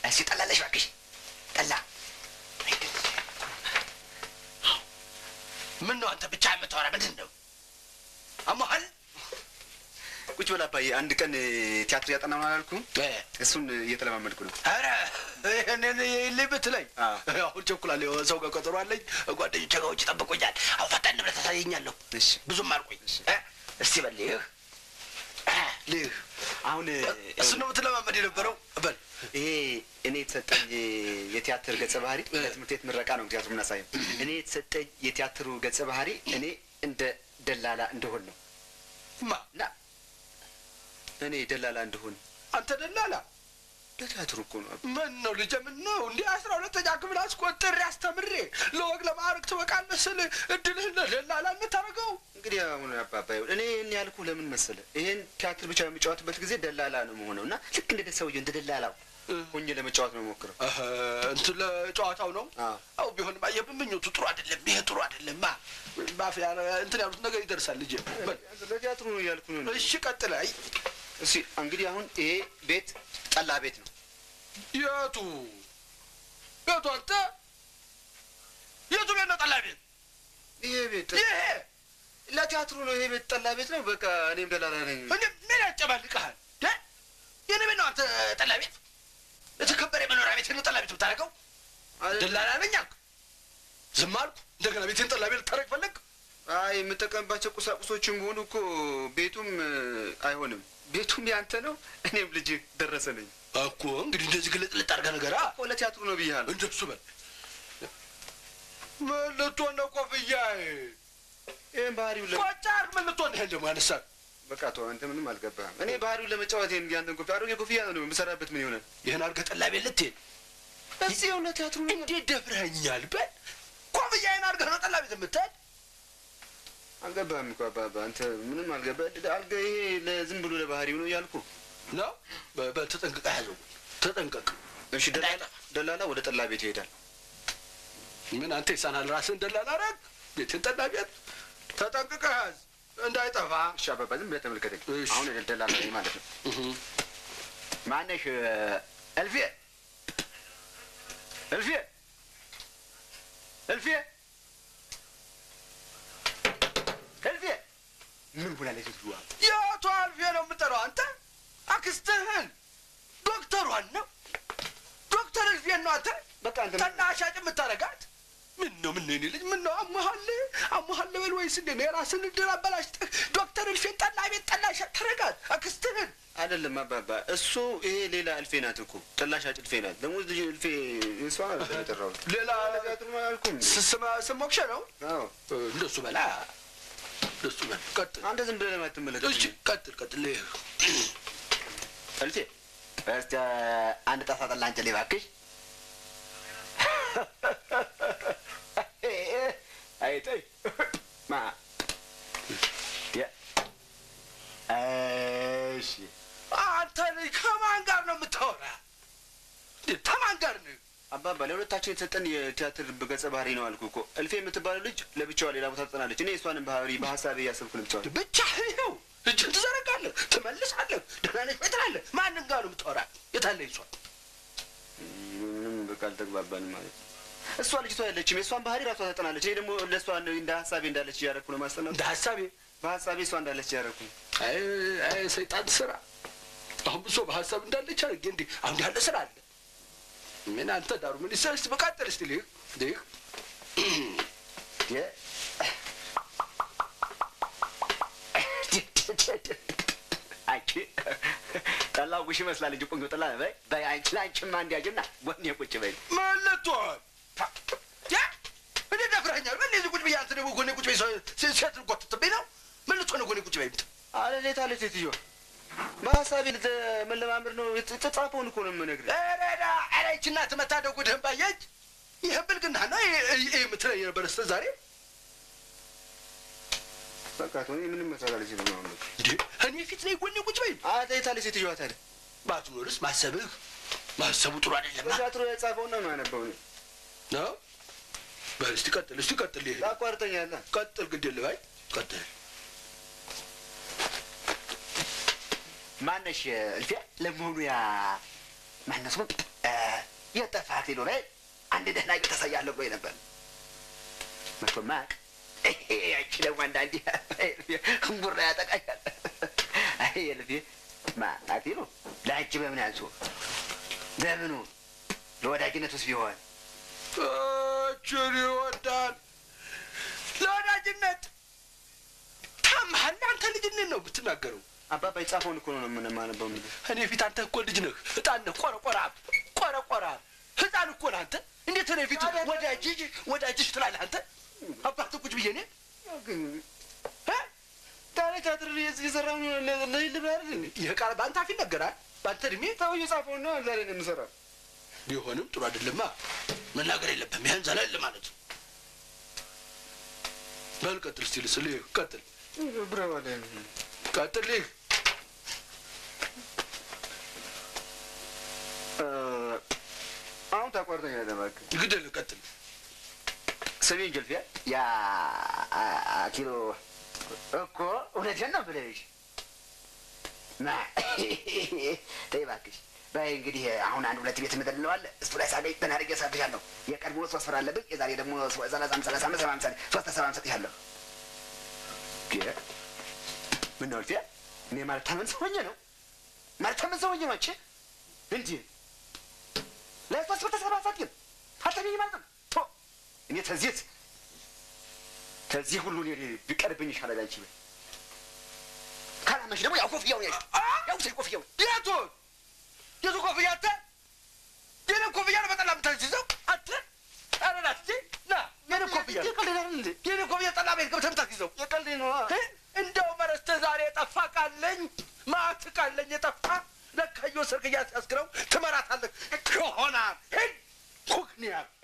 እስኪ ጠላለሽ እባክሽ ጠላ ምን ነው አንተ ብቻ የምታወራ ምንድን ነው አሞሃል ቁጭ በል አባዬ። አንድ ቀን ቲያትር ያጠና ነው አላልኩም? እሱን እየተለማመድኩ ነው። ኧረ ይህንን የለኝ ብትለኝ አሁን ቸኩላለሁ። ሰው ጋር ቀጠሮ አለኝ። ጓደኞቼ ጋር ውጭ ጠብቆኛል። አሁን ፈጠን ብለህ ታሳየኛለሁ። ብዙም አልቆይ። እ? እስቲ በል ይህ ልህ አሁን እሱ ነው የምትለማመድ የነበረው በል ይሄ እኔ የተሰጠኝ የቲያትር ገጸ ባህሪ ለትምህርት ቤት ምረቃ ነው ቲያትሩ የምናሳየው። እኔ የተሰጠኝ የቲያትሩ ገጸ ባህሪ እኔ እንደ ደላላ እንደሆን ነው ማ እና እኔ ደላላ እንደሆን አንተ ደላላ ለቲያትሩ እኮ ነው። ምን ነው ልጄ? ምን ነው እንዲህ አስራ ሁለተኛ ክፍል አስቆጥሬ አስተምሬ ለወግ ለማዕረግ ትበቃለህ ስል እድልህን ለደላላ የምታደርገው እንግዲህ አሁን አባባ ይኸውልህ፣ እኔ ይህን ያልኩ ለምን መሰለህ? ይሄን ቲያትር ብቻ በሚጫወትበት ጊዜ ደላላ ነው መሆነው እና ልክ እንደ ሰውዬው እንደ ደላላው ሆኜ ለመጫወት ነው ሞክረው። እንትን ለጨዋታው ነው። አው ቢሆንም አየህ፣ ምኞቱ ጥሩ አይደለም። ይሄ ጥሩ አይደለም። ማ ማፊያ እንትን ያሉት ነገር ይደርሳል ልጄ። በል ለቲያትሩ ነው እያልኩ ነው። እሺ ቀጥል። አይ እሺ እንግዲህ አሁን ይሄ ቤት ጠላ ቤት ነው። የቱ የቱ? አንተ የቱ ቤት ነው ጠላ ቤት? ይሄ ቤት ይሄ ለቲያትሩ ነው። ይሄ ቤት ጠላ ቤት ነው። በቃ እኔም ደላላ ነኝ። እኔ ምን ያጨማልቀሃል? እ? የኔ ቤት ነው አንተ ጠላ ቤት? የተከበረ የመኖሪያ ቤት ነው ጠላ ቤት የምታደርገው? ደላላ ነኝ አልክ፣ ዝም አልኩ። እንደገና ቤቴን ጠላ ቤት ልታደርግ ፈለግ? አይ የምጠቀምባቸው ቁሳቁሶችም ሆኑ እኮ ቤቱም አይሆንም። ቤቱም ያንተ ነው፣ እኔም ልጅ ደረሰ ነኝ እኮ። እንግዲህ እንደዚህ ግልጥ ልጥ አድርገህ ነገር እኮ ለቲያትሩ ነው ብያለሁ። እንደሱ በል። ምን ልትሆን ነው ኮፍያዬ? ይህን ባህሪው ለ ቆጫ አድርግ። ምን ልትሆን ይሄን ደግሞ ያነሳል? በቃ ተው፣ አንተ ምንም አልገባህም። እኔ ባህሪውን ለመጫወት ይሄን ያንተን ኮፍያ አሮጌ ኮፍያ ነው የምሰራበት። ምን ይሆናል? ይህን አድርገህ ጠላ ቤት ልትሄድ እዚህ የሆነ ቲያትሩ ነው። እንዴት ደፍረኸኛል? በል ኮፍያዬን አድርገህ ነው ጠላ ቤት የምትሄድ? አልገባህም እኮ አባባ፣ አንተ ምንም አልገባህ። አልገ ይሄ ለዝም ብሎ ለባህሪው ነው እያልኩ ነው። በ- በል ተጠንቅቀህ ያዘው፣ ተጠንቀቅ። እሺ፣ ደላላ ደላላ ወደ ጠላ ቤት ይሄዳል። ምን አንተ ይሳናል? ራስህን ደላላ አደረግ። ቤትን ጠላ ቤት ተጠንቅቀህ ያዝ እንዳይጠፋ። እሺ አባባ፣ ዝም ብለህ ተመልከተኝ። አሁን ደላላ ነኝ ማለት ነው። ማነሽ? እልፌ እልፌ እልፌ እልፌ ምን ሆናለች ሴትዮዋ? የቱ አልፌ ነው የምጠራው? አንተ አክስትህን ዶክተሯን ነው ዶክተር እልፌን ነው አንተ በቃ አንተ ጠላ ሻጭ የምታረጋት ምን ነው? ምን ነው የኔ ልጅ ምን ነው? አሞሃል አሞሃል በል ወይስ እንዴ ነው? የራስህን እድል አበላሽተህ ዶክተር እልፌን ጠላ ቤት ጠላ ሻጭ ታረጋት አክስትህን? አይደለም አባባ፣ እሱ ይሄ ሌላ እልፌ ናት እኮ ጠላ ሻጭ እልፌ ናት። ደግሞ ልጅ እልፌ እሷ ናት የጠራሁት። ሌላ ቲያትሩ አላልኩም? ስም ስም ሞክሸ ነው አዎ እንደሱ በላ እንደሱ በል ቀጥል። አንተ ዝም ብለህ ለማትመለከት እሺ ቀጥል ቀጥል። እልፌ እስቲ አንድ ጣሳ ጠላ አንጭልኝ እባክሽ። አይተይ ማ የ- እሺ አንተ ልጅ ከማን ጋር ነው የምታወራ? እንዴ ከማን ጋር ነው? አባባ ለሁለታችን የተሰጠን የቲያትር ገጸ ባህሪ ነው አልኩ እኮ። እልፌ የምትባለው ልጅ ለብቻዋ ሌላ ቦታ ትጠናለች። እኔ እሷንም ባህሪ በሀሳቤ እያሰብኩ ነው የምትጫወተው። ብቻ ይኸው እጅን ትዘረጋለህ፣ ትመልሳለህ፣ ደህና ነሽ ወይ ትላለህ። ማንም ጋር ነው የምታወራ? የታለ ይሷ ምንም በቃ አልተግባባንም ማለት ነው። እሷ ልጅቷ ያለችም የእሷን ባህሪ ራሷ ታጠናለች። እኔ ደግሞ ለእሷ እንደ ሀሳቤ እንዳለች እያደረኩ ነው ማስጠናት። እንደ ሀሳቤ በሀሳቤ እሷ እንዳለች እያደረኩ ነው። አይ አይ ሰይጣን ስራ። አሁን ብሶ በሀሳብ እንዳለች አድርጌ እንዲህ አሁን ያለ ስራ አለ። ምን አንተ ዳሩ ምን ይሰል እስቲ በቃጠል እስቲ ልህ ልህ የ- አንቺ ጠላው ጉሽ ይመስላል እንጂ ቆንጆ ጠላ ነው። በይ በይ አንቺ ለአንቺማ እንዲያጅና ጎኔ ቁጭ በይ። ምን ልትሆን ያ እንዴ ደፍረኛል። ምን እዚህ ቁጭ ብዬ አንተ ደግሞ ጎኔ ቁጭ በይ ሴ- ሴት ልጎትትብኝ ነው። ምን ልትሆን ነው ጎኔ ቁጭ በይ የምትል? አለ እንዴት አለ ሴትዮዋ በሀሳቤ ልተ- መለማመድ ነው የተጻፈውን እኮ ነው የምነግርህ። ረዳ ኧረ ይህች እናትህ መታደጉ ድህን ባየች ይህ ብልግና ነው ይህ የምትለኝ ነበር እስከ ዛሬ በቃ ተው፣ እኔ ምንም መስራት አልችልም አሁን በቃ። እንዴ እኔ ፊት ላይ ጎኔ ቁጭ በይ አለ የት አለ ሴትዮዋ ታዲያ? ባትኖርስ ማሰብህ ማሰቡ ጥሩ አይደለም በቲያትሩ የጻፈውን ነው የማነበው እኔ። ነው በል እስቲ ቀጥል እስቲ ቀጥል ይሄ ታቋርጠኛለህ። ቀጥል ግድ የለ ባይ ቀጥል ማነሽ እልፊያ? ለመሆኑ ያ ማነው ስሙ እ፣ የጠፋ አክሊሉ ላይ አንድ ደህና ቤት ታሳያለሁ ብሎ ነበር። መቶ ማቅ ያቺ ደግሞ አንዳንዴ እምቡራ ያጠቃኛል። አይ የልፌ ማ አክሊሉ ለአንቺ በምን ያንሱ በምኑ ለወዳጅነት ውስጥ ቢሆን እችን ይወዳል ለወዳጅነት ታምሃል። አንተ ልጅነት ነው ብትናገረው። አባባ የጻፈውን እኮ ነው የምንማነበው የሚልህ እኔ ፊት አንተ እኮ ልጅ ነህ፣ ህጣን ነህ፣ ቆረቆራ ቆረቆራ ህፃን እኮ ነህ አንተ። እንዴት እኔ ፊት ወዳጅ ወዳጅሽ ትላለህ አንተ? አባት ቁጭ ብዬ እኔ ግን እ? ታዲያ ቲያትር የሰራው ልብላ አይደል ይህ ቃል በአንተ አፍ ይነገራል። በአንተ እድሜ ሰው የጻፈውን ነው ዛሬ ነው የምሰራው። ቢሆንም ጥሩ አይደለማ። መናገር የለብህም። ይህን ዘለል ማለት በል ቀጥል። እስቲ ልስልህ ቀጥል፣ ብረባለ ቀጥል። ይህ አሁን ታቋርጠኛለህ እባክህ። ግደል፣ ቀጥል። ስሜን ጀልፊያ ያ ኪሎ እኮ እውነቴን ነው ብለሽ ና ተይ እባክሽ። በይ እንግዲህ አሁን አንድ ሁለት ቤት ምድር እንለዋለ እሱ ላይ ሳገኝ ትን አድርጌ እሰጥሻለሁ። የቀድሞ ሶስት ብር አለብኝ። የዛሬ ደግሞ ሰላሳም ሰላሳ አምስት ሰባ አምሳ ሶስት ሰባ እሰጥሻለሁ። ምን ነው እልፊያ? እኔ ማልታመን ሰው ሆኜ ነው ማልታመን ሰው ሆኜ ነው አንቺ እንዲህ ለሶስት ብር ተሰባ ሳትይም አልተገኘ ማለት ነው። ቶ እኔ ተዚህ ከዚህ ሁሉ እኔ ቢቀርብኝ ይሻላል። አንቺ በይ ካላመንሽ ደግሞ ያው ኮፍያውን ያዥ ያው ስል ኮፍያውን የቱ የቱ ኮፍያ አንተ? የኔን ኮፍያ ነው በጠላ የምታስይዘው አንተ? ኧረ ና እስኪ ና የኔን ኮፍያ ነው የቀልድ እንዴ? የኔን ኮፍያ ጠላ ቤት ገብተህ የምታስይዘው የቀልድ ነው። እ? እንደው መረስተህ ዛሬ የጠፋ ቃለኝ ማት ቃለኝ የጠፋ ለካ እየወሰድክ እያስያዝክ ነው ትመራታለህ ይሆናል ሂድ ኩክኒያ